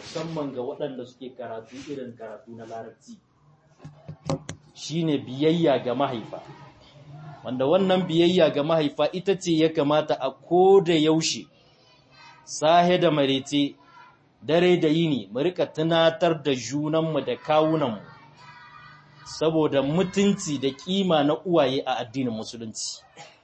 musamman ga waɗanda suke karatu irin karatu na larabci shine biyayya ga mahaifa wanda wannan biyayya ga mahaifa ita ce ya kamata a koda yaushe sahe da marece dare da yini mu rika tunatar da junanmu da kawunanmu saboda mutunci da kima na uwaye a addinin musulunci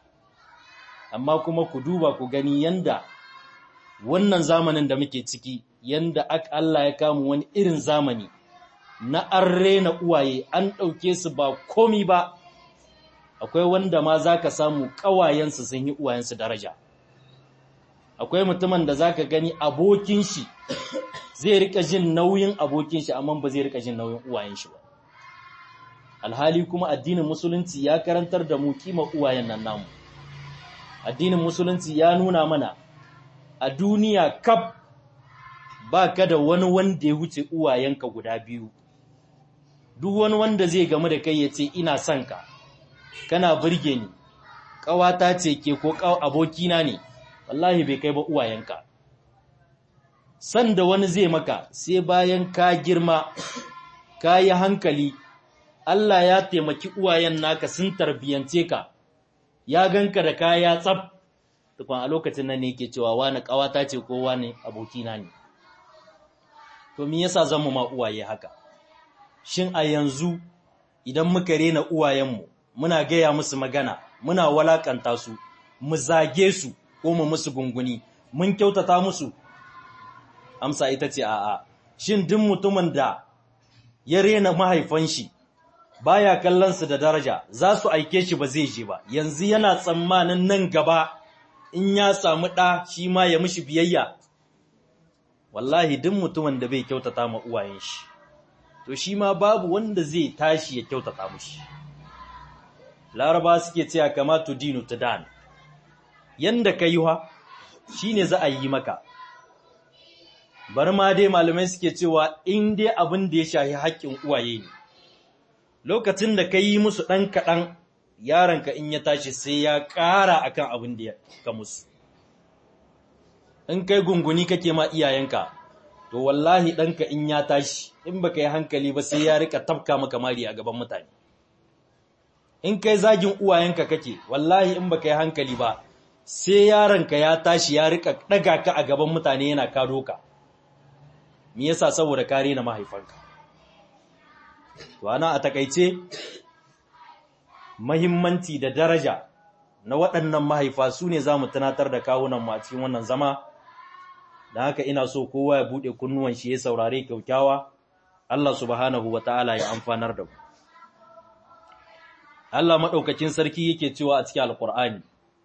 amma kuma ku duba ku gani yanda wannan zamanin da muke ciki yanda Allah ya kamu wani irin zamani na an rena uwaye an ɗauke su ba komi ba akwai wanda ma za ka samu ƙawayensu sun yi uwayensu daraja akwai mutumin da za ka gani abokin shi zai rika jin nauyin abokin shi amma ba zai rika jin nauyin uwayen shi ba alhali kuma addinin musulunci ya karantar da mu kima uwayen nan namu addinin musulunci ya nuna mana a duniya kaf ba ka da wani wanda ya wuce uwayenka guda biyu duk wani wanda zai gamu da kai ya ce ina son ka kana burge ni ƙawata ce ke ko abokina ne wallahi bai kai ba uwayenka san da wani zai maka sai bayan ka girma ka yi hankali Allah ya taimaki uwayen naka sun tarbiyance ka ya ganka da kaya tsaf tukun a lokacin nan ne yake cewa wani ƙawata ce ko wani abokina ne to me yasa zan mu ma uwaye haka shin a yanzu idan muka rena uwayenmu muna gaya musu magana muna walakanta su mu zage su ko mu musu gunguni mun kyautata musu amsa ita ce a'a shin duk mutumin da ya rena mahaifan shi baya kallon su da daraja za su aike shi ba zai je ba yanzu yana tsammanin nan gaba in ya samu ɗa shi ma ya mishi biyayya wallahi duk mutumin da bai kyautata ma uwayen shi to shi ma babu wanda zai tashi ya kyautata mushi laraba suke cewa kama tu dinu tudan yanda ka yi wa shine za a yi maka bar ma dai malamai suke cewa in dai abin da ya shahi haƙƙin uwaye ne lokacin da ka yi musu ɗan kaɗan yaronka in ya tashi sai ya ƙara akan abin da ka musu in kai gunguni kake ma iyayenka to wallahi ɗanka in ya tashi in baka yi hankali ba sai ya rika tafka maka mari a gaban mutane in kai zagin uwayenka kake wallahi in baka yi hankali ba sai yaronka ya tashi ya rika ɗaga ka a gaban mutane yana kado ka me yasa saboda kare na mahaifanka to ana a takaice mahimmanci da daraja na waɗannan mahaifa su ne za mu tunatar da kawunan mu a cikin wannan zama da haka ina so kowa ya buɗe kunnuwan shi ya saurare kyaukyawa Allah subhanahu wa ta'ala ya amfanar da mu Allah maɗaukakin sarki yake cewa a cikin alƙur'ani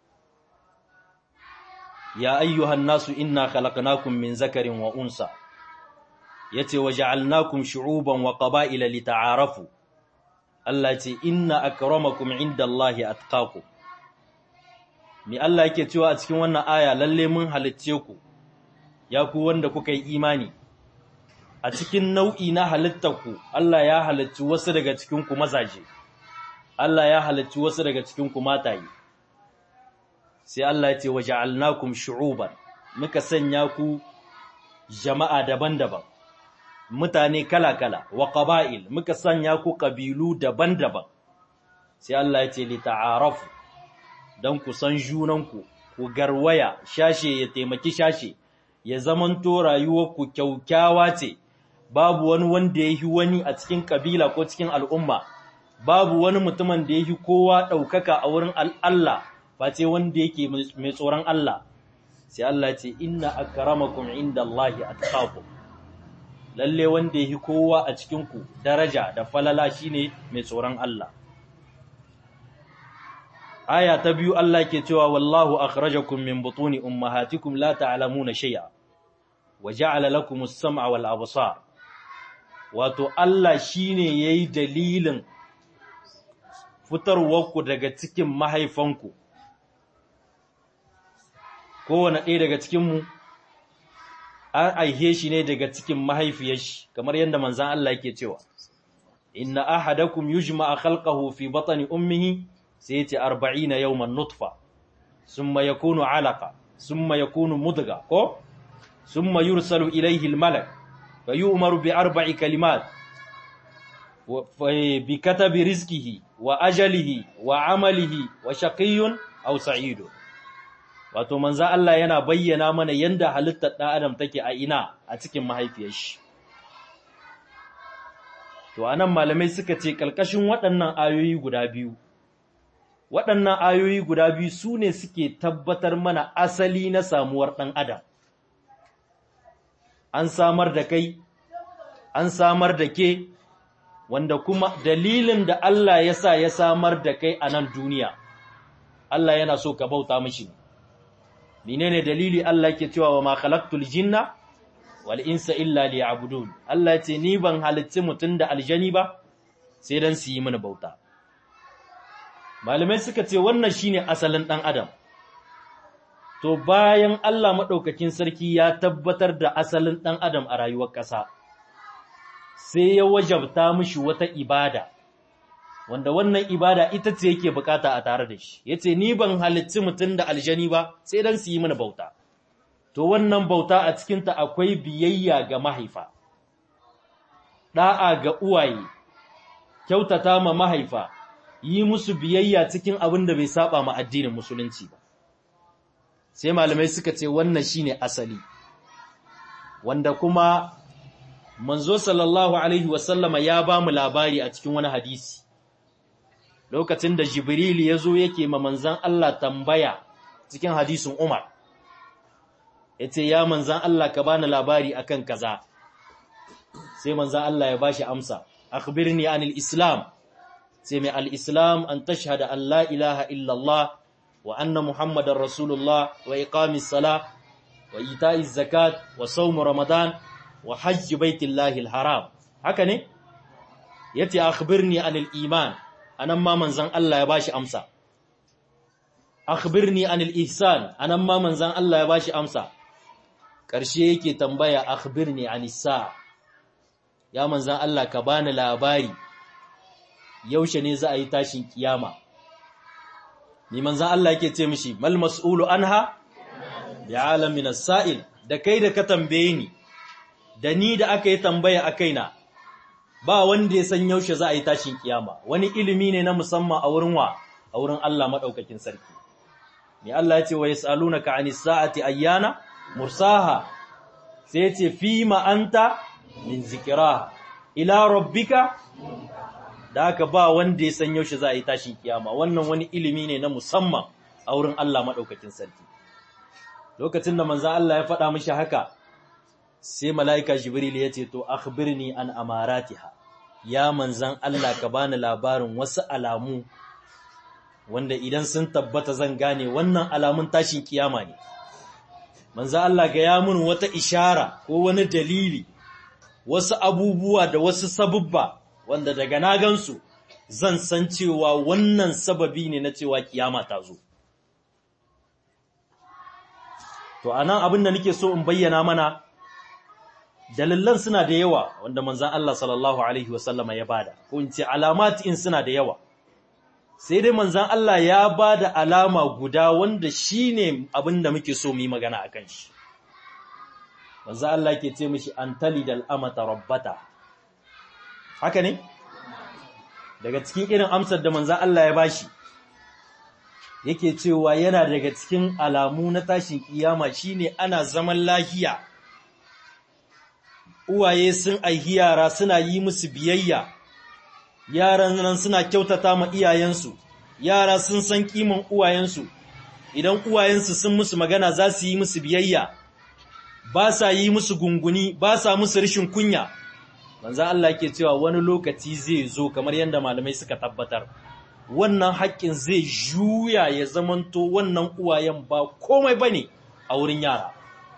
ya ayyuhan nasu inna khalaqnakum min zakarin wa unsa yace wa ja'alnakum shu'uban wa qaba'ila lita'arafu Allah ce inna akramakum indallahi atqakum mi Allah yake cewa a cikin wannan aya lalle mun halicce ku ya ku wanda kuka yi imani a cikin nau'i na halittarku Allah ya halicci wasu daga cikin ku mazaje Allah ya halicci wasu daga cikin ku mataye sai Allah ya ce waja'alnakum shu'uban muka sanya ku jama'a daban-daban mutane kala-kala wa qaba'il muka sanya ku kabilu daban-daban sai Allah ya ce li ta'arafu dan ku san junanku ku garwaya shashe ya taimaki shashe ya zamanto rayuwarku kyaukyawa ce babu wani wanda yahi wani a cikin kabila ko cikin al'umma babu wani mutumin da yahi kowa ɗaukaka a wurin Allah face wanda yake mai tsoron Allah sai Allah ce inna akramakum indallahi atqakum lalle wanda yake kowa a cikin ku daraja da falala shine mai tsoron Allah aya ta biyu Allah ke cewa wallahu akhrajakum min butuni ummahatikum la ta'lamuna shay'a wa ja'ala lakum as-sam'a wal absar wato Allah shine yayi dalilin fitarwarku daga cikin mahaifanku kowane ɗaya daga cikinmu an aihe shi ne daga cikin mahaifiyar shi kamar yadda manzan Allah yake cewa inna ahadakum yujma'a khalqahu fi batni ummihi sai yace 40 yawman nutfa summa yakunu 'alaqa summa yakunu mudgha ko summa yursalu ilayhi al-malak fa yu'maru bi arba'i kalimat bi katabi rizqihi wa ajalihi wa amalihi wa shaqiyyun aw sa'idun wato manzo Allah yana bayyana mana yanda halittar ɗan adam take a ina a cikin mahaifiyar shi to anan malamai suka ce kalkashin waɗannan ayoyi guda biyu waɗannan ayoyi guda biyu su ne suke tabbatar mana asali na samuwar ɗan adam an samar da kai an samar da ke wanda kuma dalilin da Allah ya sa ya samar da kai a nan duniya Allah yana so ka bauta mishi menene dalili Allah yake cewa wa ma khalaqtul jinna wal insa illa liya'budun Allah ce ni ban halicci mutun da aljani ba sai dan su yi mini bauta malamai suka ce wannan shine asalin dan adam to bayan Allah madaukakin sarki ya tabbatar da asalin dan adam a rayuwar ƙasa sai ya wajabta mishi wata ibada wanda wannan ibada ita ce yake bukata a tare da shi yace ni ban halicci mutun da aljani ba sai dan su yi mini bauta to wannan bauta a cikinta akwai biyayya ga mahaifa, ɗa'a ga uwaye, kyautata ma mahaifa, yi musu biyayya cikin abin da bai saba ma addinin musulunci ba. Sai malamai suka ce wannan shine asali, wanda kuma manzo sallallahu Alaihi wasallama ya ba mu labari a cikin wani hadisi. Lokacin da Jibril ya zo yake ma manzan Allah tambaya cikin hadisin Umar. ya ce ya manzan Allah ka bani labari akan kaza sai manzan Allah ya bashi amsa akhbirni anil islam sai mai al-islam an tashhada an la ilaha illallah wa anna muhammadar rasulullah wa iqamis sala wa ita'iz zakat wa sawm ramadan wa hajj baitillahi al-haram haka ne yace akhbirni anil iman anan ma manzan Allah ya bashi amsa akhbirni anil ihsan anan ma manzan Allah ya bashi amsa ƙarshe yake tambaya akhbirni anisa ya manzan Allah ka bani labari yaushe ne za a yi tashin kiyama ni manzan Allah yake ce mishi mal mas'ulu anha bi alamin as-sa'il da kai da ka tambaye ni da ni da aka yi tambaya a kaina ba wanda ya san yaushe za a yi tashin kiyama wani ilimi ne na musamman a wurin wa a wurin Allah madaukakin sarki ni Allah ya ce wa yasalunaka anis sa'ati ayyana mursaha sai ce fi ma'anta min zikira ila rabbika da aka ba wanda ya san yaushe za a yi tashin kiyama wannan wani ilimi ne na musamman a wurin Allah maɗaukakin sarki lokacin da manzo Allah ya faɗa mishi haka sai mala'ika jibril ya ce to akhbirni an amaratiha ya manzan Allah ka bani labarin wasu alamu wanda idan sun tabbata zan gane wannan alamun tashin kiyama ne manzo Allah ga ya mun wata ishara ko wani dalili wasu abubuwa da wasu sabubba wanda daga na gansu zan san cewa wannan sababi ne na cewa kiyama ta zo to anan abin da nake so in bayyana mana dalilan suna da yawa wanda manzon Allah sallallahu alaihi wasallama ya bada ko in ce alamat in suna da yawa sai dai manzan Allah ya ba da alama guda wanda shi ne abin da muke so mu yi magana a kan shi. Manzan Allah ke ce mishi an tali da al'amata rabbata. Haka ne? Daga cikin irin amsar da manzan Allah ya bashi, yake cewa yana daga cikin alamu na tashin kiyama shine ana zaman lahiya. Uwaye sun aihi yara suna yi musu biyayya. yaran nan suna kyautata ma iyayensu, yara sun san kiman uwayensu, idan uwayensu sun musu magana za su yi musu biyayya, ba sa yi musu gunguni, ba sa musu rishin kunya. Manzan Allah ke cewa wani lokaci zai zo kamar yadda malamai suka tabbatar, wannan haƙƙin zai juya ya zamanto wannan uwayen ba komai ba ne a wurin yara.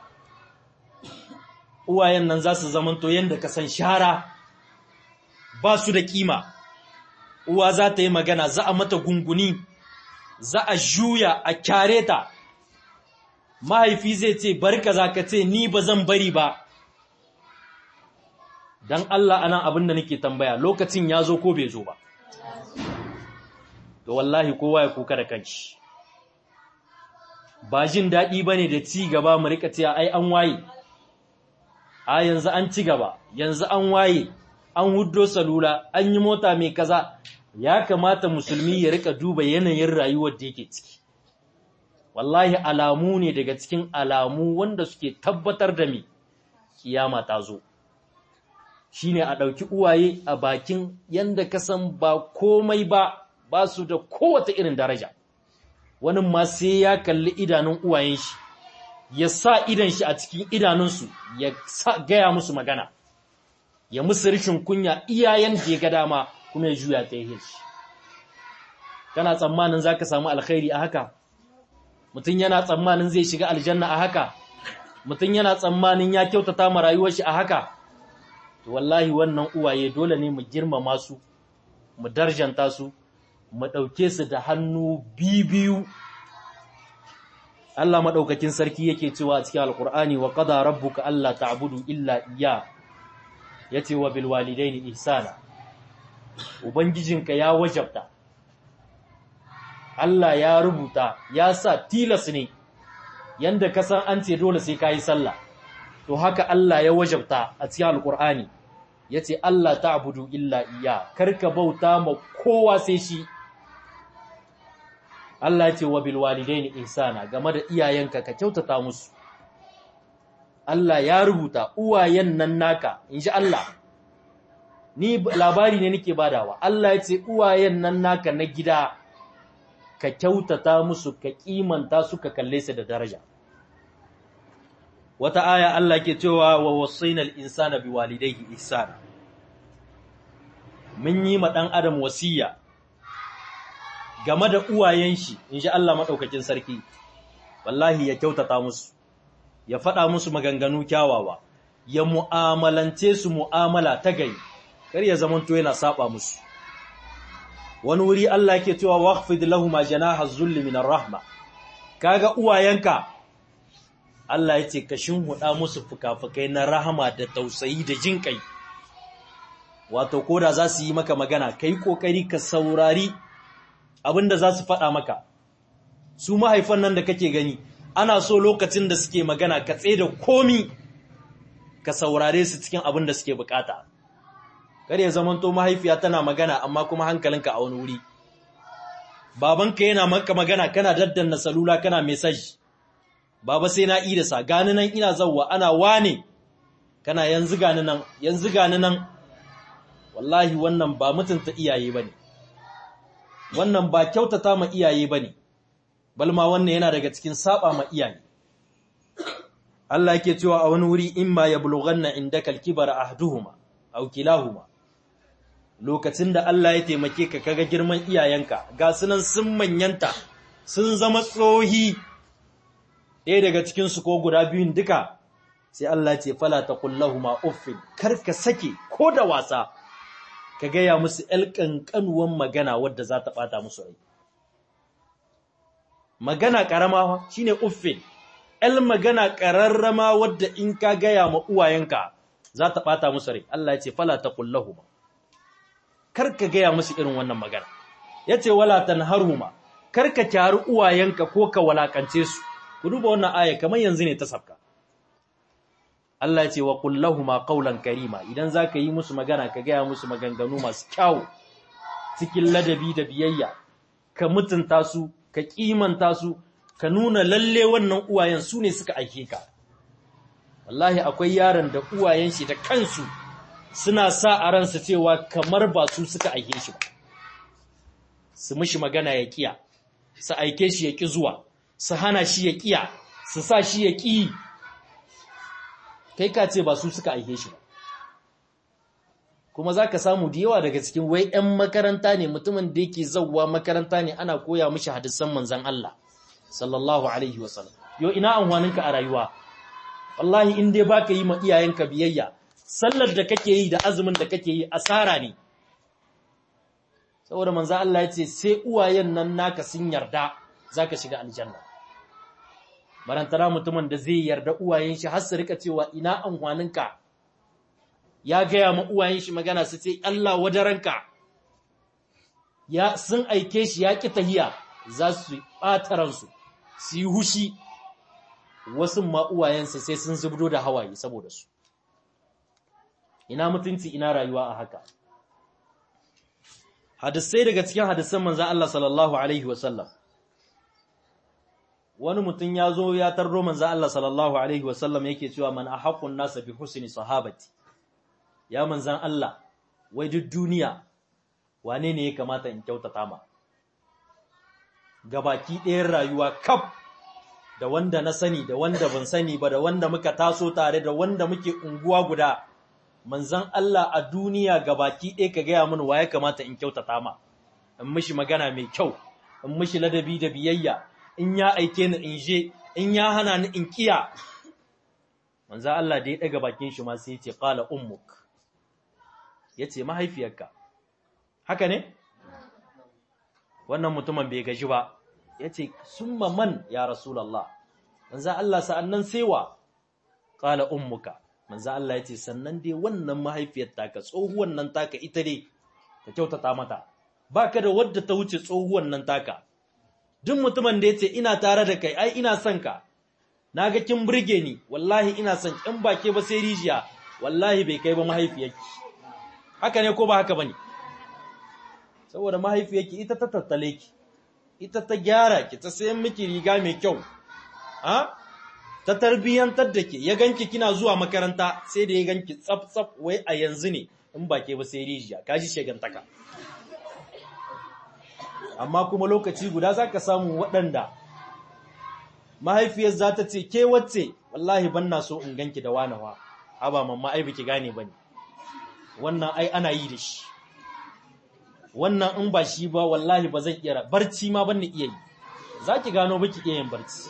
Uwayen nan za su zamanto yadda ka san shara ba su da kima. uwa za ta yi magana za a mata gunguni za a juya a kyare ta mahaifi zai ce barka za ka ce ni ba zan bari ba don Allah anan abin da nake tambaya lokacin ya zo ko bai zo ba to wallahi kowa ya kuka da kanshi ba jin daɗi ba ne da ci gaba mu rika cewa ai an waye a yanzu an ci gaba yanzu an waye an huddo salula an yi mota mai kaza ya kamata musulmi ya rika duba yanayin rayuwar da yake ciki wallahi alamu ne daga cikin alamu wanda suke tabbatar da me kiyama ta zo shine a ɗauki uwaye a bakin yanda ka san ba komai ba ba su da kowace irin daraja wani ma sai ya kalli idanun uwayen shi ya sa idan shi a cikin idanunsu ya gaya musu magana ya musu rishin kunya iyayen da ya ga dama kuma ya juya ta yi shi kana tsammanin za ka samu alkhairi a haka mutum yana tsammanin zai shiga aljanna a haka mutum yana tsammanin ya kyautata ma rayuwar shi a haka to wallahi wannan uwaye dole ne mu girmama su mu darjanta su mu ɗauke su da hannu biyu Allah maɗaukakin sarki yake cewa a cikin alƙur'ani wa qada rabbuka alla ta'budu illa iya yace wa bil walidaini ihsana ubangijinka ya wajabta Allah ya rubuta ya sa tilas ne yanda ka san an ce dole sai kai sallah to haka Allah ya wajabta a cikin alƙur'ani yace Allah ta'budu illa iya karka bauta ma kowa sai shi Allah ce wa bil walidaini ihsana game da iyayenka ka kyautata musu Allah ya rubuta uwayen nan naka inji Allah ni labari ne nake badawa Allah ya ce uwayen nan naka na gida ka kyautata musu ka kimanta su ka kalle su da daraja wata aya Allah ke cewa wa wasainal insana biwalidayhi ihsana mun yi ma dan adam wasiya game da uwayen shi in ji Allah maɗaukakin sarki, wallahi ya kyautata musu, ya faɗa musu maganganu kyawawa, ya mu'amalance su mu'amala ta gari, kar ya zamanto yana saba musu. Wani wuri Allah ke cewa waqfid lahuma janaha zulli minar rahma, kaga uwayenka, Allah ya ce ka shinhuɗa musu fuka-fukai na rahama da tausayi da jin kai. Wato, ko da za su yi maka magana, ka yi ƙoƙari ka saurari abin da za su faɗa maka su mahaifan nan da kake gani ana so lokacin da suke magana ka tsaye da komi ka saurare su cikin abin da suke bukata kar ya zamanto mahaifiya tana magana amma kuma hankalinka a wani wuri babanka yana maka magana kana daddanna salula kana message baba sai na ida sa gani nan ina zawwa ana wane kana yanzu gani nan yanzu gani nan wallahi wannan ba mutunta iyaye bane wannan ba kyautata ma iyaye ba ne, balma wannan yana daga cikin saba ma iyaye. Allah yake cewa a wani wuri in ma ya bulughanna inda kalkibar ahduhuma, au kilahuma. Lokacin da Allah ya taimake ka kaga girman iyayenka, ga sunan sun manyanta, sun zama tsohi, ɗaya daga cikinsu ko guda biyun duka, sai Allah ce fala ta kullahuma uffin, kar ka sake ko da wasa, ka gaya musu ‘yal ƙanƙanuwan magana wadda za ta ɓata musu rai. Magana ƙarama shi ne uffin, ‘yal magana ƙararrama wadda in ka gaya ma uwayenka za ta ɓata musu rai, Allah ya ce, Fala ta kullahu ma, kar ka gaya musu irin wannan magana. Ya ce, Wala ta haruma, kar ka kyari uwayenka ko ka walakance su, ku duba wannan aya kamar yanzu ne ta sabka. Allah ce wa kullahuma qawlan karima idan zaka yi musu magana ka gaya musu maganganu masu kyau cikin ladabi da biyayya ka mutunta su ka kimanta su ka nuna lalle wannan uwayen su ne suka aike ka wallahi akwai yaron da uwayen shi da kansu suna sa a ransa cewa kamar ba su suka aike shi ba su mishi magana ya kiya su aike shi ya ki zuwa su hana shi ya kiya su sa shi ya ki kai ka ce ba su suka aike shi ba kuma za ka samu da yawa daga cikin wai 'yan makaranta ne mutumin da yake zauwa makaranta ne ana koya mishi hadisan manzan Allah sallallahu alaihi wasallam yo ina amfaninka a rayuwa wallahi in dai baka yi ma iyayenka biyayya sallar da kake yi da azumin da kake yi asara ne saboda manzan Allah ya ce sai uwayen nan naka sun yarda zaka shiga aljanna barantana mutumin da zai yarda uwayen shi har su rika cewa ina amfaninka ya gaya ma uwayen shi magana su ce Allah wadaranka ya sun aike shi ya ki tahiya za su ɓata ransu su yi hushi wasu ma uwayensa sai sun zubdo da hawaye saboda su ina mutunci ina rayuwa a haka hadisai daga cikin hadisan manzan Allah sallallahu alaihi wasallam wani mutum ya zo ya tarro manzan Allah sallallahu alaihi wasallam yake cewa man ahaqqun nasa bi husni sahabati ya manzan Allah wai duk duniya wane ne ya kamata in kyautata ma gabaki ɗayan rayuwa kaf da wanda na sani da wanda ban sani ba da wanda muka taso tare da wanda muke unguwa guda manzan Allah a duniya gabaki ɗaya ka gaya mini wa ya kamata in kyautata ma in mishi magana mai kyau in mishi ladabi da biyayya in ya aike ni in je in ya hana ni in kiya manzan Allah da ya ɗaga bakin shi ma sai ya ce qala ummuk yace mahaifiyarka haka ne wannan mutumin bai gaji ba yace summa man ya rasulullah manzan Allah sa'annan sewa qala ummuka manzo Allah ya ce sannan dai wannan mahaifiyar taka tsohuwan nan taka ita dai ka kyautata mata baka da wadda ta wuce tsohuwan nan taka duk mutumin da yace ina tare da kai ai ina son ka naga kin burge ni wallahi ina son in bake ba sai rijiya wallahi bai kai ba mahaifiyarki haka ne ko ba haka bane saboda mahaifiyarki ita ta tattale ki ita ta gyara ki ta sayan miki riga mai kyau ha ta tarbiyyantar da ke ya ganki kina zuwa makaranta sai da ya ganki tsaf-tsaf wai a yanzu ne in ba ke ba sai rijiya kaji shegantaka amma kuma lokaci guda za ka samu waɗanda mahaifiyar za ta ce ke wacce wallahi ban na so in ganki da wanawa haba mamma ai biki gane ba ne wannan ai ana yi da shi wannan in ba shi ba wallahi ba zan iya barci ma ban ni iya yi za ki gano baki iya yin barci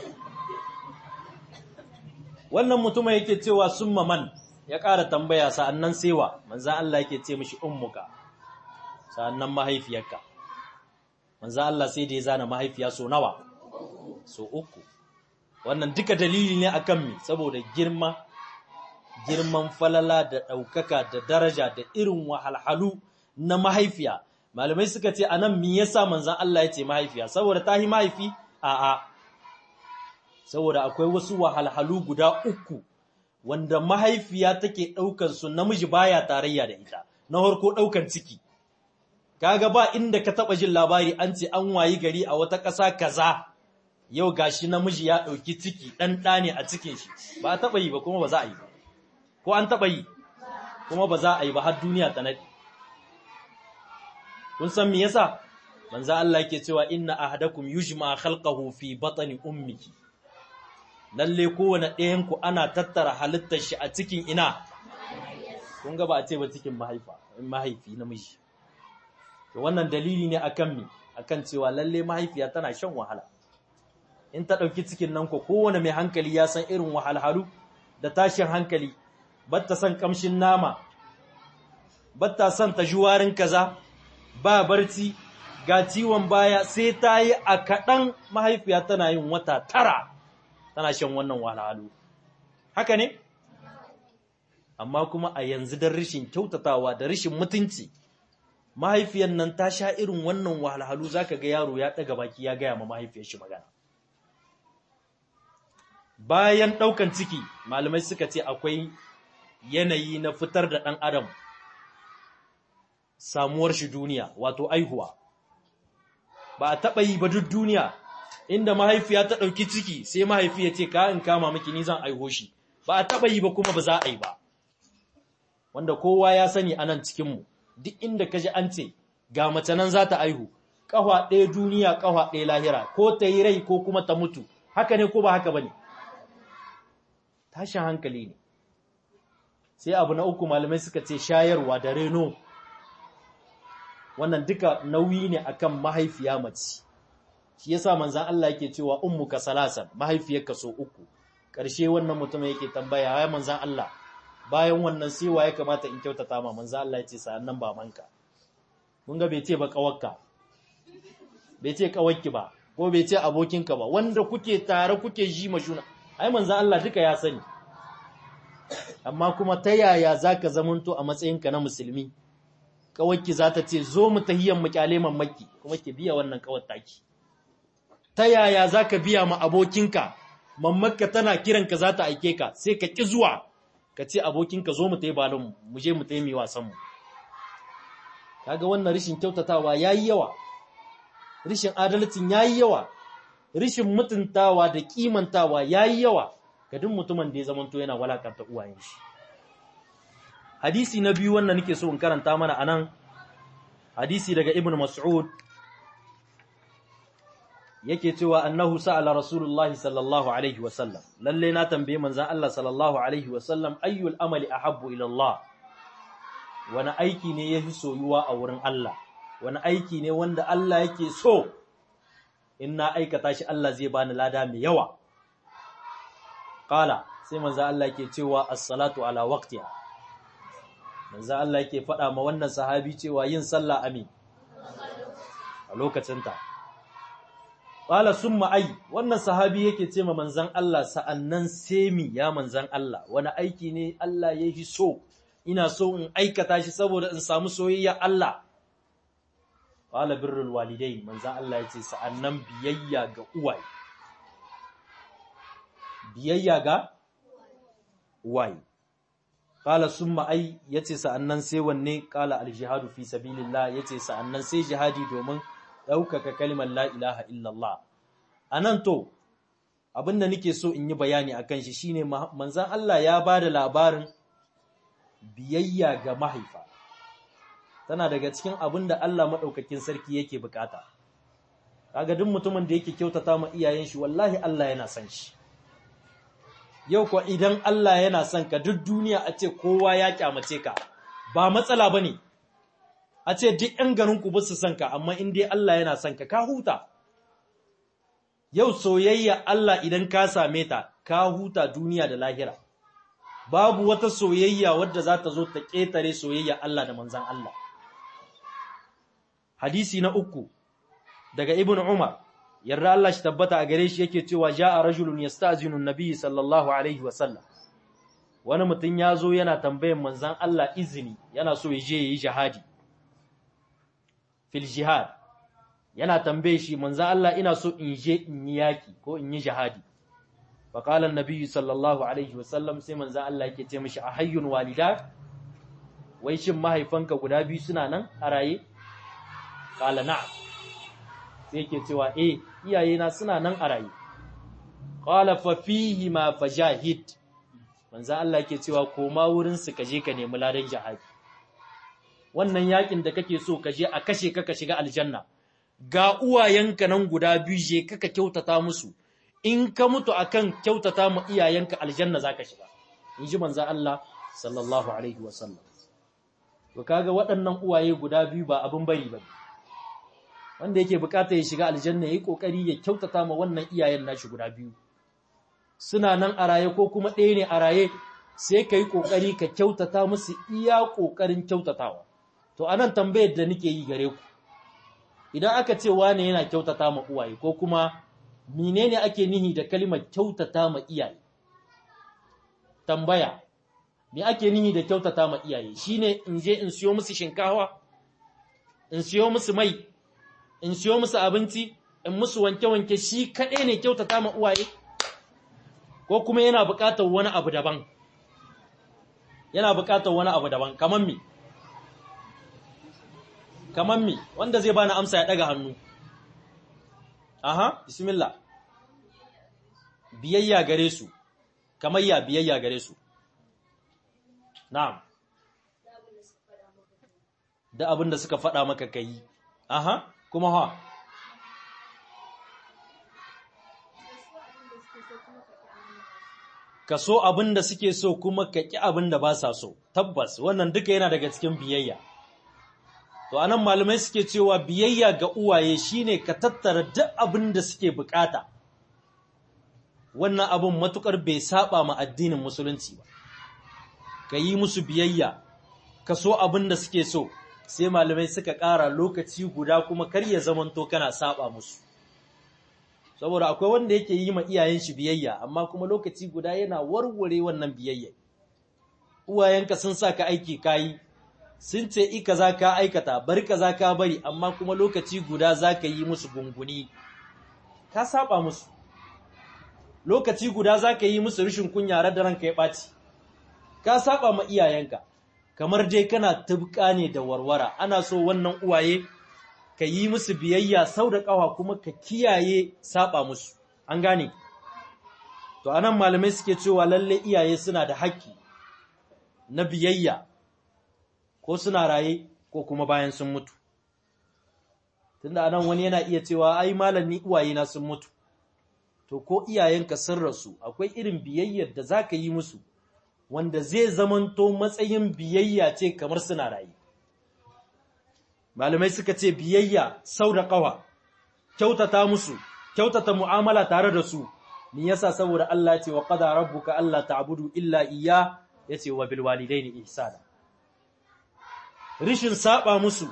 wannan mutum yake cewa summa man ya ƙara tambaya sa'annan sewa manzo Allah yake ce mishi ummuka sa'annan mahaifiyarka manzo Allah sai da ya zana mahaifiya so nawa so uku wannan duka dalili ne akan mi saboda girma girman falala da ɗaukaka da daraja da irin wahalhalu na mahaifiya malamai suka ce anan me yasa manzon Allah ya ce mahaifiya saboda ta yi mahaifi a'a saboda akwai wasu wahalhalu guda uku wanda mahaifiya take ɗaukar su namiji baya tarayya da ita na harko ɗaukar ciki kaga ba inda ka taɓa jin labari an ce an wayi gari a wata ƙasa kaza yau gashi namiji ya ɗauki ciki ɗan ɗa ne a cikin shi ba a taɓa yi ba kuma ba za a yi ba ko an taɓa yi kuma ba za a yi ba har duniya ta naɗi kun san me yasa manzo Allah yake cewa inna ahadakum yujma khalqahu fi batni ummihi lalle kowane ɗayan ku ana tattara halittar shi a cikin ina kun ga ba a ce ba cikin mahaifa mahaifi namiji to wannan dalili ne akan mi akan cewa lalle mahaifiya tana shan wahala in ta ɗauki cikin nan ko kowane mai hankali ya san irin wahalhalu da tashin hankali batta son kamshin nama batta son ta juwarin kaza ba barci ga ciwon baya sai ta yi a kaɗan mahaifiya tana yin wata tara tana shan wannan wahalhalu haka ne amma kuma a yanzu don rashin kyautatawa da rashin mutunci mahaifiyan nan ta sha irin wannan wahalhalu zaka ga yaro ya ɗaga baki ya gaya ma mahaifiyar shi magana bayan ɗaukan ciki malamai suka ce akwai yanayi na fitar da ɗan adam samuwar shi duniya wato aihuwa ba a taɓa yi ba duk duniya inda mahaifiya ta ɗauki ciki sai mahaifi ya ce ka in kama miki ni zan aiho shi ba a taɓa yi ba kuma ba za a yi ba wanda kowa ya sani a nan cikinmu duk inda ka ji an ce ga mace nan za ta aihu ƙafa ɗaya duniya ƙafa ɗaya lahira ko ta yi rai ko kuma ta mutu haka ne ko ba haka ba ne tashin hankali ne sai abu na uku malamai suka ce shayarwa da reno wannan duka nauyi ne akan mahaifiya mace shi yasa manzon Allah yake cewa ummuka salasan mahaifiyarka so uku ƙarshe wannan mutum yake tambaya ya manzon Allah bayan wannan sai ya kamata in kyautata ma manzon Allah ya ce sa'annan babanka mun ga bai ce ba kawakka bai ce kawakki ba ko bai ce abokinka ba wanda kuke tare kuke ji mashuna ai manzon Allah duka ya sani amma kuma ta yaya zaka zamanto a matsayinka na musulmi kawakki za ta ce zo mu tahiyyar mu kyale mamaki kuma ki biya wannan kawar taki ta yaya za ka biya ma abokinka mammakka tana kiranka za ta aike ka sai ka ƙi zuwa ka ce abokinka zo mu ta yi balon mu je mu ta yi mai wasanmu kaga wannan rishin kyautatawa ya yi yawa rishin adalcin ya yi yawa rishin mutuntawa da kimantawa ya yi yawa ga duk mutumin da ya zamanto yana walakanta uwayen shi hadisi na biyu wannan nake so in karanta mana anan hadisi daga ibn mas'ud yake cewa annahu sa'ala rasulullah sallallahu alaihi wasallam lalle na tambaye manzon Allah sallallahu alaihi wasallam ayyul amali ahabbu ila Allah wani aiki ne yafi soyuwa a wurin Allah wani aiki ne wanda Allah yake so in na aikata shi Allah zai bani lada mai yawa qala sai manzon Allah yake cewa as-salatu ala waqtiha manzon Allah yake faɗa ma wannan sahabi cewa yin sallah amin a lokacinta Ƙala sun ma'ai, wannan sahabi yake ce ma manzan Allah sa'annan semi ya manzan Allah, wani aiki ne Allah ya yi so, ina so in aikata shi saboda in samu soyayya Allah. Ƙala birrul walidai, manzan Allah ya ce sa'annan biyayya ga uwaye. Biyayya ga uwaye. Ƙala sun ma'ai ya ce sa'annan sai wanne ƙala aljihadu fi sabilillah ya ce sa'annan sai jihadi domin ɗaukaka kalmar la ilaha illallah. A nan to, abin da nake so in yi bayani a kan shi shi ne manzan Allah ya ba da labarin biyayya ga mahaifa. Tana daga cikin abin da Allah maɗaukakin sarki yake bukata. Kaga duk mutumin da yake kyautata ma iyayen shi wallahi Allah yana son shi. Yau kuwa idan Allah yana son ka duk duniya a ce kowa ya kyamace ka, ba matsala ba ne. a ce duk ‘yan garinku ba su son ka, amma in dai Allah yana son ka, ka huta. Yau soyayya Allah idan ka same ta, ka huta duniya da lahira. Babu wata soyayya wadda za ta zo ta ƙetare soyayya Allah da manzan Allah. Hadisi na uku, daga Ibn Umar, yarda Allah shi tabbata a gare shi yake cewa ja a rajulun ya sta'azinu nabi sallallahu Alaihi wasallam. Wani mutum ya zo yana tambayan manzan Allah izini, yana so ya je ya yi jihadi. fil jihad yana tambaye shi manzo Allah ina so in je in yi yaki ko in yi jihadi fa qala an-nabiy sallallahu alaihi wasallam sai manzo Allah yake ce mishi ahayyun walida wai shin mahaifanka guda biyu suna nan a raye qala na'am sai yake cewa eh iyayena suna nan a raye qala fa fihi ma fajahid manzo Allah yake cewa koma wurin su kaje ka nemi ladan jihadi wannan yakin da kake so ka je a kashe ka ka shiga aljanna ga uwayenka nan guda biyu je kaka kyautata musu in ka mutu akan kyautata mu iyayenka aljanna zaka shiga in ji manzo Allah sallallahu alaihi wasallam to kaga waɗannan uwaye guda biyu ba abin bari ba wanda yake bukata ya shiga aljanna yayi kokari ya kyautata ma wannan iyayen nashi guda biyu suna nan a raye ko kuma ɗaya ne a raye sai ka yi ƙoƙari ka kyautata musu iya ƙoƙarin kyautatawa to anan tambayar da nake yi gare ku idan aka ce wane yana kyautata ma uwaye ko kuma menene ake nihi da kalimar kyautata ma iyaye tambaya me ake nihi da kyautata ma iyaye shine in je in siyo musu shinkawa in siyo musu mai in siyo musu abinci in musu wanke-wanke shi kaɗai ne kyautata ma uwaye ko kuma yana buƙatar wani abu daban yana buƙatar wani abu daban kamar me kamar mi wanda zai bani amsa ya daga hannu aha bismillah biyayya gare su kamar ya biyayya gare su na'am da abin da suka faɗa maka kai aha kuma ha ka so abin da suke so kuma ka ƙi abin da ba sa so tabbas wannan duka yana daga cikin biyayya To anan malamai suke cewa biyayya ga uwaye shine ka tattara duk abin da suke bukata. Wannan abin matukar bai saba ma addinin musulunci ba. Ka yi musu biyayya, ka so abin da suke so, sai malamai suka ƙara lokaci guda kuma kar ya zamanto kana saba musu. Saboda akwai wanda yake yi ma iyayen shi biyayya, amma kuma lokaci guda yana warware wannan biyayya. Uwayenka sun sa ka aiki kayi, sun ce ika za ka aikata bari ka za ka bari amma kuma lokaci guda za ka yi musu gunguni ka saba musu lokaci guda za ka yi musu rishin kunya da ranka ya ɓaci ka saba ma iyayenka kamar dai kana tubka ne da warwara ana so wannan uwaye ka yi musu biyayya sau da ƙawa kuma ka kiyaye saba musu an gane to anan malamai suke cewa lalle iyaye suna da haƙƙi na biyayya ko suna raye ko kuma bayan sun mutu tunda anan wani yana iya cewa ai malam ni uwaye na sun mutu to ko iyayenka sun rasu akwai irin biyayyar da zaka yi musu wanda zai zamanto matsayin biyayya ce kamar suna raye malamai suka ce biyayya sau da ƙawa kyautata musu kyautata mu'amala tare da su ni yasa saboda Allah ce wa qada rabbuka alla ta'budu illa iyya yace wa bil walidaini ihsana rishin saba musu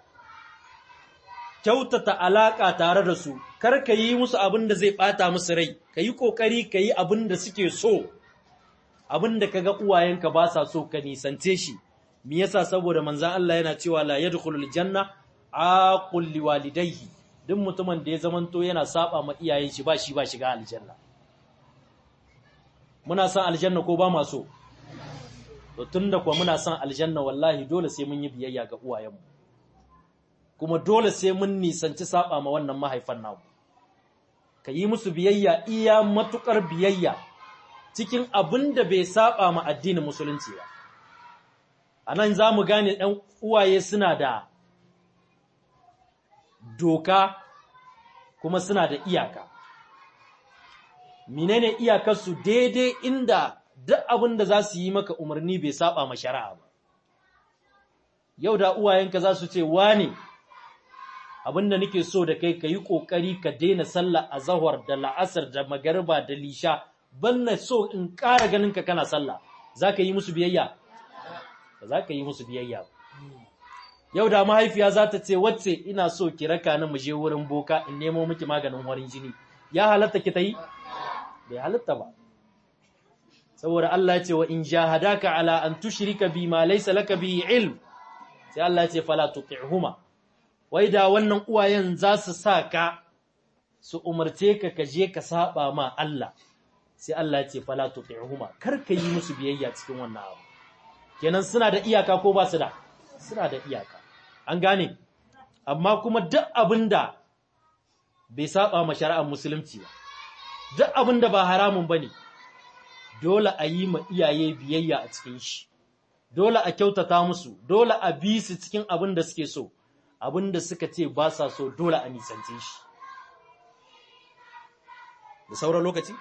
kyautata alaka tare da su kar ka yi musu abin da zai bata musu rai ka yi kokari ka yi abin da suke so abin da kaga uwayenka ba sa so ka nisance shi me yasa saboda manzon Allah yana cewa la yadkhulul janna aqul liwalidayhi duk mutumin da ya zamanto yana saba ma iyayen shi ba shi ba shiga aljanna muna san aljanna ko ba ma so to tunda kuwa muna san aljanna wallahi dole sai mun yi biyayya ga uwayenmu kuma dole sai mun nisanci saba ma wannan mahaifan namu ka yi musu biyayya iya matukar biyayya cikin abin da bai saba ma addinin musulunci ba a nan za mu gane ɗan uwaye suna da doka kuma suna da iyaka menene iyakarsu daidai inda duk abin da za su yi maka umarni bai saba ma shari'a ba yau da uwayenka za su ce wane abin da nake so da kai ka yi ƙoƙari ka daina sallah a zahar da la'asar da magariba da lisha banna so in ƙara ganin ka kana sallah za ka yi musu biyayya ba za ka yi musu biyayya ba yau da mahaifiya za ta ce wacce ina so ki raka ni mu je wurin boka in nemo miki maganin warin jini ya halatta ki ta yi bai halatta ba saboda Allah ya ce wa in jahadaka ala an tushrika bi ma laysa laka bi ilm sai Allah ya ce fala tuti'huma wai da wannan uwayen za su sa ka su umarce ka ka je ka saba ma Allah sai Allah ya ce fala tuti'huma kar ka yi musu biyayya cikin wannan abu kenan suna da iyaka ko ba su da suna da iyaka an gane amma kuma duk abinda bai saba ma shari'ar musulunci ba duk abinda ba haramun bane dole a yi ma iyaye biyayya a cikin shi dole a kyautata musu dole a bi su cikin abin da suke so abin da suka ce ba sa so dole a nisance shi da sauran lokaci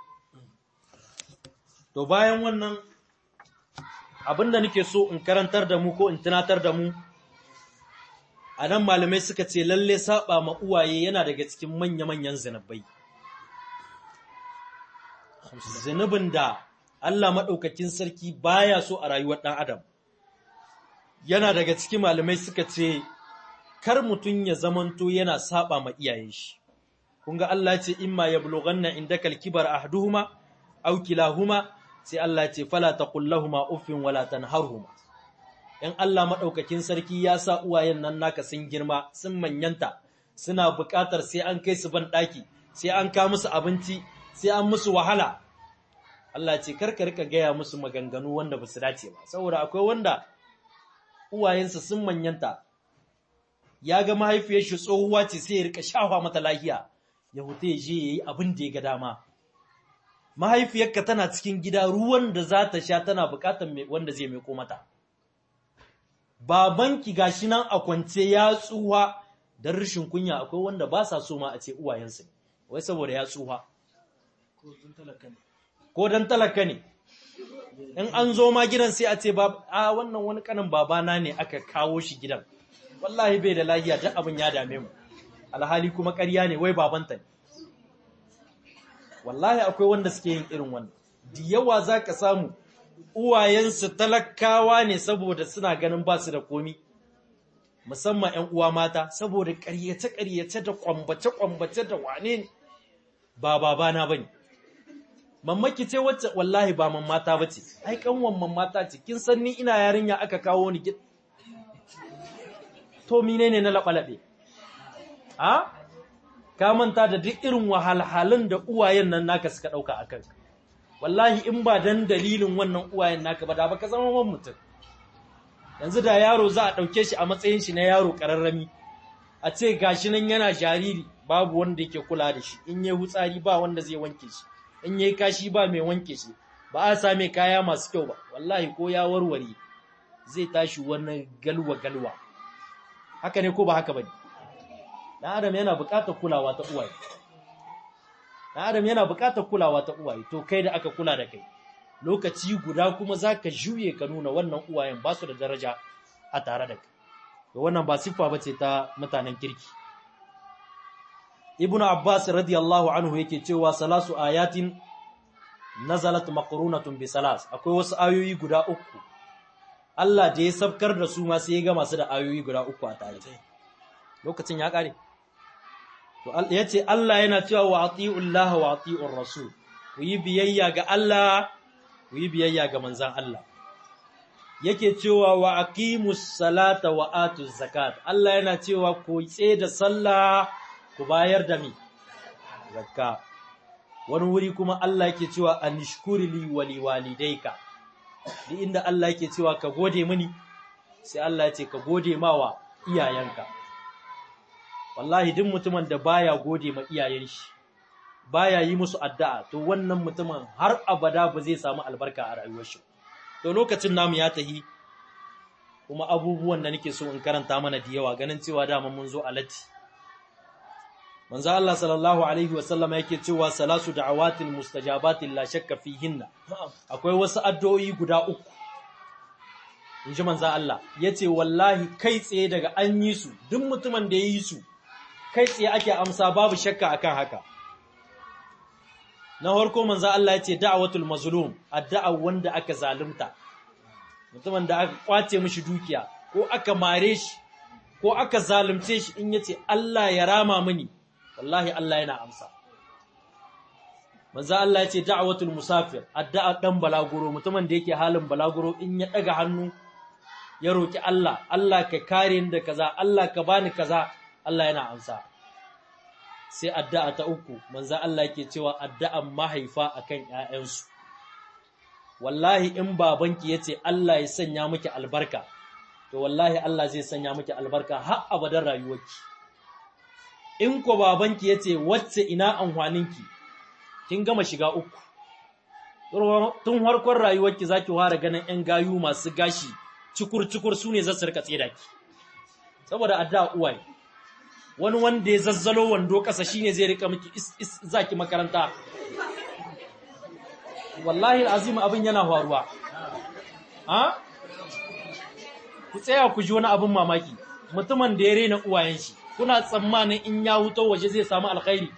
to bayan wannan abin da nake so in karantar da mu ko in tunatar da mu a nan malamai suka ce lalle saba ma uwaye yana daga cikin manya-manyan zinabai zunubin da Allah maɗaukakin sarki baya so a rayuwar ɗan adam yana daga cikin malamai suka ce kar mutum ya zamanto yana saba ma iyayen shi kun ga Allah ce imma yablughanna indakal kibar ahduhuma aw kilahuma sai Allah ce fala taqul lahumu uffin wala tanharhuma in Allah maɗaukakin sarki ya sa uwayen nan naka sun girma sun manyanta suna buƙatar sai an kai su ban ɗaki sai an ka musu abinci sai an musu wahala Allah ce karka rika gaya musu maganganu wanda ba su dace ba saboda akwai wanda uwayensa sun manyanta ya ga mahaifiyar shi tsohuwa ce sai ya rika shafa mata lahiya ya huta ya je yayi abin da ya ga dama mahaifiyarka tana cikin gida ruwan da za ta sha tana bukatar wanda zai mai mata babanki gashi nan a kwance ya tsuha don rashin kunya akwai wanda ba sa so ma a ce uwayensu ne wai saboda ya tsuha ko don talaka ne in an zo ma gidan sai a ce a wannan wani kanin babana ne aka kawo shi gidan wallahi bai da lahiya duk abin ya dame mu alhali kuma ƙarya ne wai babanta ne wallahi akwai wanda suke yin irin wannan da yawa za ka samu uwayensu talakawa ne saboda suna ganin ba su da komi musamman 'yan uwa mata saboda ƙaryace-ƙaryace da ƙwambace-ƙwambace da wane ne ba babana ba ne mamaki ce wacce wallahi ba mamata ba ce ai kanwan mamata ce kin san ni ina yarinya aka kawo ni gid to mine ne na laɓalaɓe a ka manta da duk irin wahalhalun da uwayen nan naka suka ɗauka a kanka wallahi in ba dan dalilin wannan uwayen naka ba da baka zama man mutum yanzu da yaro za a ɗauke shi a matsayin shi na yaro ƙararrami a ce gashi nan yana jariri babu wanda yake kula da shi in yayi hutsari ba wanda zai wanke shi in yayi kashi ba mai wanke shi ba a same kaya masu kyau ba wallahi ko ya warware zai tashi wani galwa galwa haka ne ko ba haka bane dan adam yana buƙatar kulawa ta uwaye dan adam yana buƙatar kulawa ta uwaye to kai da aka kula da kai lokaci guda kuma zaka juye ka nuna wannan uwayen ba su da daraja a tare da kai to wannan ba siffa bace ta mutanen kirki ibnu abbas radiyallahu anhu yake cewa salasu ayatin nazalat maqrunatun bi salas akwai wasu ayoyi guda uku Allah da ya sabkar da su ma sai ya ga masu da ayoyi guda uku a tare lokacin ya kare to yace Allah yana cewa wa atiullah wa atiur rasul ku yi biyayya ga Allah ku yi biyayya ga manzon Allah yake cewa wa aqimus salata wa atuz zakat Allah yana cewa ku tsaye da sallah ku bayar da mi zakka wani wuri kuma Allah yake cewa anishkuri li wa liwalidayka duk inda Allah yake cewa ka gode mini sai Allah ya ce ka gode mawa iyayenka wallahi duk mutumin da baya gode ma iyayen shi baya yi musu addu'a to wannan mutumin har abada ba zai samu albarka a rayuwar shi to lokacin namu ya tahi kuma abubuwan da nake so in karanta mana da yawa ganin cewa dama mun zo a latti manzo Allah sallallahu alaihi wasallam yake cewa salasu da'awatil mustajabatin la shakka fihinna akwai wasu addu'o'i guda uku inji manzo Allah yace wallahi kai tsaye daga an yi su duk mutumin da yayi su kai tsaye ake amsa babu shakka akan haka na farko manzo Allah yace da'watul mazlum addu'a wanda aka zalunta mutumin da aka kwace mishi dukiya ko aka mare shi ko aka zalunce shi in yace Allah ya rama mini wallahi Allah yana amsa manzo Allah ya ce da'watul musafir addu'a dan balaguro mutumin da yake halin balaguro in ya daga hannu ya roki Allah Allah ka kare ni da kaza Allah ka bani kaza Allah yana amsa sai addu'a ta uku manzo Allah yake cewa addu'an mahaifa akan ƴaƴansu wallahi in babanki yace Allah ya sanya miki albarka to wallahi Allah zai sanya miki albarka har abadan rayuwarki in ko babanki ya ce wacce ina amfaninki kin gama shiga uku tun harkon rayuwarki za ki fara ganin 'yan gayu masu gashi cikur-cikur su ne zasu rika tsira ki saboda adda uwaye wani wanda ya zazzalo wando ƙasa shine zai rika miki is zaki makaranta wallahi azim abin yana faruwa ha ku tsaya ku ji wani abin mamaki mutumin da ya rena uwayen shi kuna tsammanin in ya huto waje zai samu alkhairi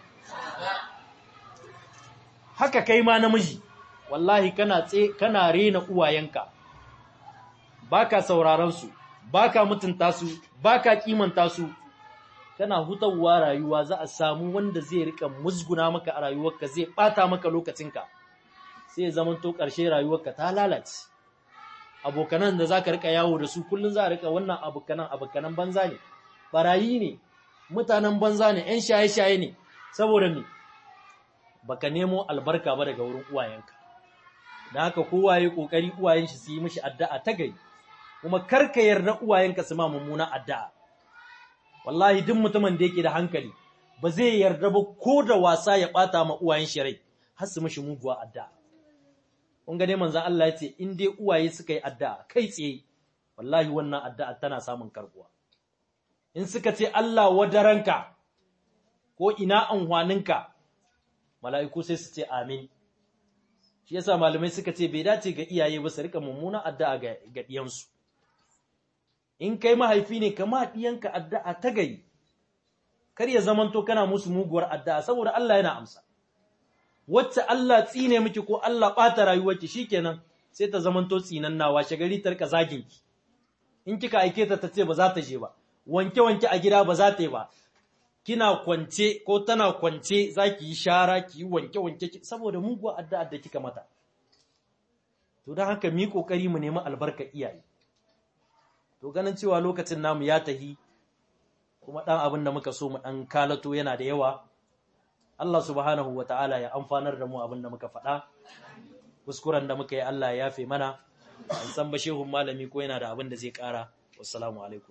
haka kai ma namiji wallahi kana tse kana rena uwayenka baka sauraron su baka mutunta su baka kimanta su kana hutawa rayuwa za a samu wanda zai rika musguna maka a rayuwarka zai bata maka lokacinka sai ya zama to ƙarshe rayuwarka ta lalace abokanan da zaka rika yawo da su kullun za a rika wannan abokanan abokanan banza ne barayi ne mutanen banza ne ‘yan shaye-shaye ne saboda me baka nemo albarka ba daga wurin uwayenka da haka kowa ya kokari uwayen shi su yi mishi addu'a ta gari kuma karka yarda uwayenka su ma mummuna addu'a wallahi duk mutumin da yake da hankali ba zai yarda ba ko da wasa ya bata ma uwayen shi rai har su mishi muguwa addu'a kun ga dai manzon Allah ya ce in dai uwaye suka yi addu'a kai tsaye wallahi wannan addu'a tana samun karbuwa in suka ce Allah wadaranka ko ina anhwaninka mala'iku sai su ce amin shi yasa malamai suka ce bai dace ga iyaye ba su rika mummuna addu'a ga ga diyansu in kai mahaifi ne kama diyanka addu'a ta gari kar ya zamanto kana musu muguwar addu'a saboda Allah yana amsa wacce Allah tsine miki ko Allah bata rayuwarki shikenan sai ta zamanto tsinannawa shagari ta rika zaginki in kika aike ta ta ce ba za ta je ba wanke-wanke a gida ba za ta yi ba, kina kwance ko tana kwance za ki yi shara ki yi wanke-wanke saboda muguwa addu'a da kika mata. To don haka mi ƙoƙari mu nemi albarka iyaye. To ganin cewa lokacin namu ya tahi, kuma ɗan abin da muka so mu ɗan kalato yana da yawa, Allah subhanahu wa ta'ala ya amfanar da mu abin da muka faɗa kuskuren da muka yi Allah ya yafe mana an san ba shehun malami ko yana da abin da zai ƙara wassalamu alaikum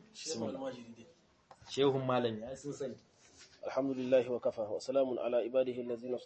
shehun malami ya sun sani alhamdulillahi wa kafa wa salamun ala ibadihi allazina